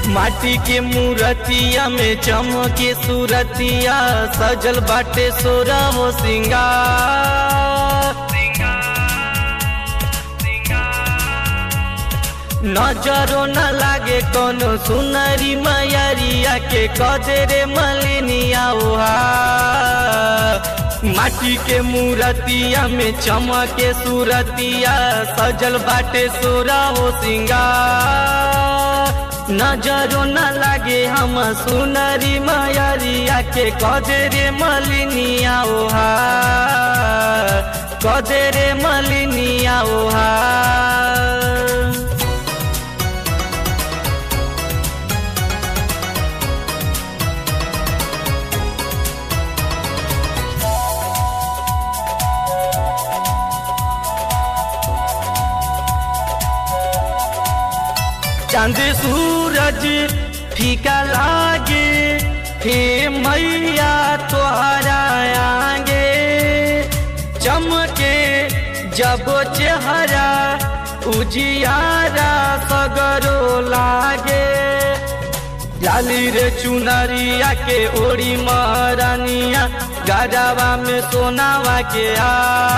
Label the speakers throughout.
Speaker 1: माटी के मूर्तिया में चमके सूरतिया सजल बाटे सोरा वो सिंगार नजरो न लागे कोनो सुनरी मैरिया के कदरे मलिनिया ओहा माटी के मूर्तिया में चमके सूरतिया सजल बाटे सोरा हो सिंगार नजरो न लागे हम सुनरी मैरिया के कदरे मलिनिया ओहा कदरे मलिनिया ओहा चांद सूरज फीका लागे हे मैया तोहरा आगे चमके जब चेहरा उजियारा सगरो लागे लाली रे चुनरिया के ओड़ी महारानिया गजवा में सोनावा के आ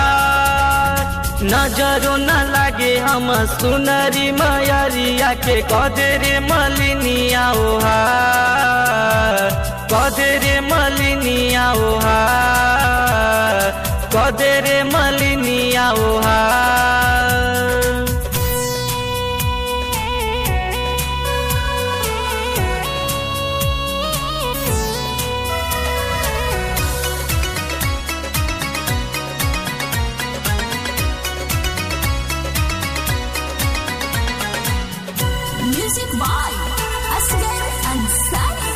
Speaker 1: नजरो न लागे हम सुनरी मयरिया के कदरे मलिनिया ओहा कदरे मलिनिया ओहा कदरे मलिनिया ओहा
Speaker 2: Music by Asghar Ansari.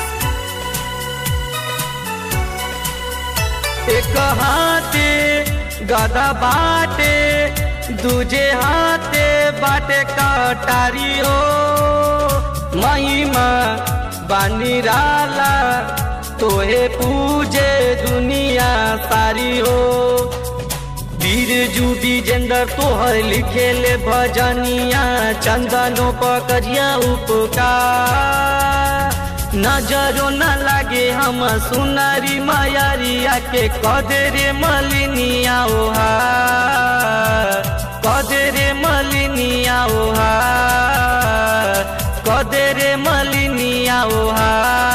Speaker 1: एक हाथे गदा बाटे दूजे हाथे बाटे कटारी हो महिमा बानी राला तोहे पूजे दुनिया सारी हो वीर जूबी जेंदर तोहर लिखेले भजनिया चंदनो पकड़िया उपकार नजरो न लागे हम सुनरी मयरिया के कदरे मलिनिया ओहा कदरे मलिनिया ओहा कदरे मलिनिया ओहा